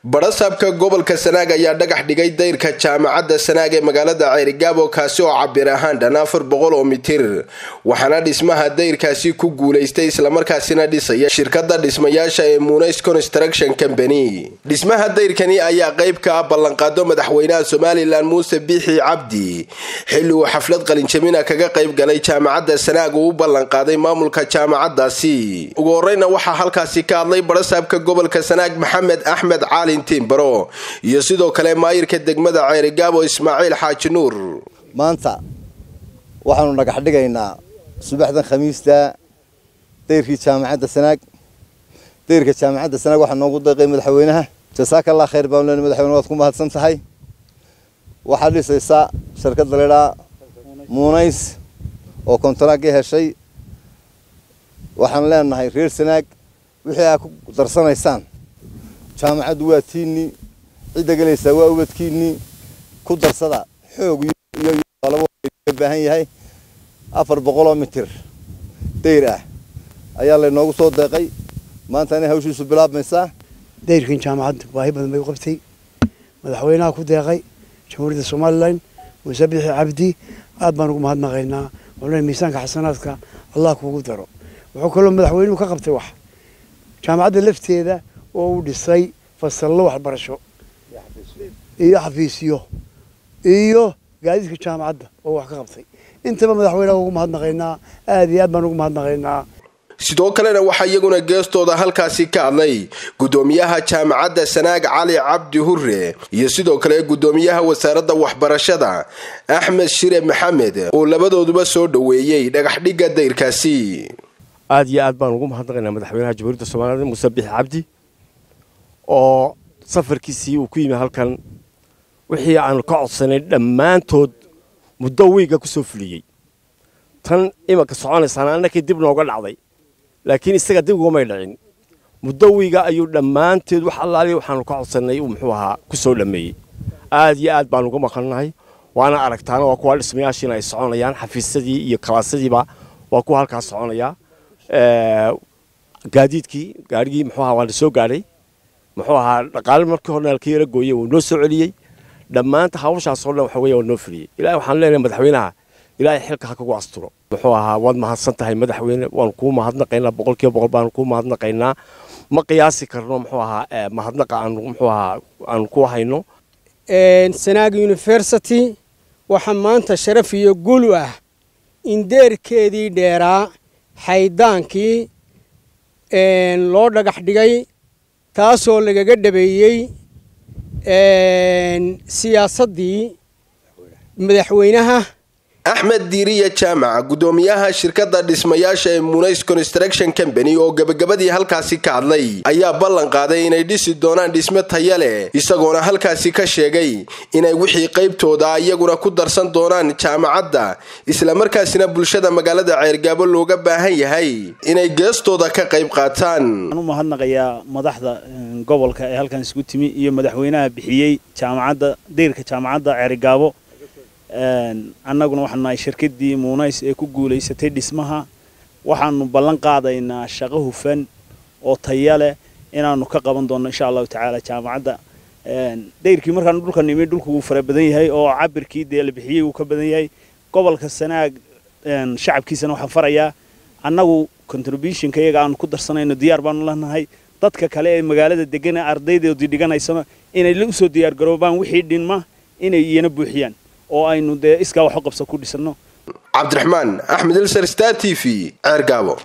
badhasaabka gobolka sanaag ayaa dhagax dhigay dayrka jaamacadda sanaag ee magaalada ceerigaabo kaasi oo cabir ahaan dhan afar boqol oo mitir waxaana dhismaha dayrkaasi ku guulaystay islamarkaasina dhisaya shirkada dhismayaasha ee munays construction company dhismaha dayrkani ayaa qayb ka ah ballanqaado madaxweynaha somalilan muuse biixi cabdi xilli uu xaflad qalinjamina kaga qayb galay jaamacadda sanaag uu u ballanqaaday maamulka jaamacadaasi ugu horeyna waxaa halkaasi ka hadlay badhasaabka gobolka sanaag maxamed axmed caalin tiimbaro iyo sidoo kale maayirka degmada ceerigaabo ismaaciil xaaji nuur maanta waxaanu dhagax dhigaynaa subaxdan khamiista dayrkii jaamacadda sanaag dayrka jaamacadda sanaag waxaa noogu deeqay madaxweynaha jasaaka allah khayr baan len madaxweyne waad ku mahadsan tahay waxaad dhisaysaa shirkadda laydhaa muunays oo kontaraaggii heshay waxaan leenahay reer sanaag wixii aa ku darsanaysaan jaamacaddu waa tiinnii cidda gelaysaa waa ubadkiinnii ku darsada xoog iyo baahan yahay afar boqoloo mitir dayr ah ayaa laynoogu soo deeqay maanta inay hawshiisu bilaabmaysaa dayrkan jaamacadda baahi badan bay u qabtay madaxweynaha ku deeqay jamhuuriyadda somalilan muuse bixi cabdi aad baan ugu mahadnaqaynaa wuxuu miisaanka xasanaadka allah kuugu daro wuxuu kaloo madaxweynuhu ka qabtay wax jaamacadda lafteeda oo uu dhisay fasallo waxbarasho iyo xafiisyo iyo gaadiidka jaamacadda oo wax ka qabtay intaba madaxweynaha ugu mahadnaqaynaa aad iyo aad baan ugu mahadnaqaynaa sidoo kalena waxaa iyaguna geestooda halkaasi ka hadlay gudoomiyaha jaamacadda sanaag cali cabdi hure iyo sidoo kale gudoomiyaha wasaaradda waxbarashada axmed shire maxamed oo labadooduba soo dhoweeyey dhagaxdhigga dayrkaasi aad iyo aad baan ugu mahadnaqaynaa madaxweynaha jamhuuriyadda soomaaliyed muuse bixi cabdi oo safarkiisii uu ku yimi halkan wixii aanu ka codsanay dhammaantood muddo wiiga ku soo fuliyey tan imanka soconaysaana annakii dib nooga dhacday laakiin isaga dib ugumay dhicin muddo wiiga ayuu dhammaanteed wax allaaliya waxaanu ka codsannay uu muxuu ahaa ku soo dhammeeyey aad iyo aad baan uga maqannahay waana aragtaana waa kuwa dhismayaashiina ay soconayaan xafiisyadii iyo kalaasadiiba waa kuwa halkaas soconaya gaadiidkii gaarigii muxuu ahaa waa la soo gaadhay muxuu ahaa dhaqaale markii horena halkii yara gooyey wuu noo soo celiyey dhammaanta hawshaas oo dhan waxa weeye waa noo fuliyey ilaahay waxaan leenahay madaxweynaha ilaahay xilka ha kagu asturo muxuu ahaa waad mahadsan tahay madaxweyne waanu kuu mahadnaqaynaa boqolkiiba boqol baanu kuu mahadnaqaynaa ma qiyaasi karno muxuu ahaa mahadnaqa aanu muxuu ahaa aanu ku hayno sanaag university waxaa maanta sharaf iyo gulu ah in deerkeedii dheeraa xaydaankii loo dhagax dhigay taasoo lagaga dhabeeyey siyaasaddii madaxweynaha axmed diiriya jaamaca gudoomiyaha shirkadda dhismayaasha ee munays construction company oo gebagabadii halkaasi ka hadlay ayaa ballan qaaday inay dhisi doonaan dhisme taya leh isagoona halkaasi ka sheegay inay wixii qaybtooda iyaguna ku darsan doonaan jaamacadda islamarkaasina bulshada magaalada ceergaabo looga baahan yahay inay geestooda ka qayb qaataan waxaan u mahadnaqayaa madaxda gobolka ee halkan isku timi iyo madaxweynaha bixiyey jaamacadda dayrka jaamacadda ceerigaabo annaguna waxaanu nahay shirkaddii muunays ee ku guulaysatay dhismaha waxaanu ballan qaadaynaa shaqo hufan oo taya leh inaanu ka qaban doonno insha allahu tacaala jaamacadda dayrkii markaanu dhulka nimi dhulku wuu fara badan yahay oo cabirkii dee la bixiyey wuu ka badan yahay gobolka sanaag shacabkiisana waxaan farayaa annagu contributionka iyaga aanu ku darsanayno diyaar baanu lanahay dadka kale ee magaalada degan ee ardaydoodii dhiganaysana inay usoo diyaargaroobaan wixii dhinma inay iyana buuxiyaan oo aynu dee iskaa wax u qabsa ku dhisanno cabdiraxmaan axmed ilsar star t v ceergaabo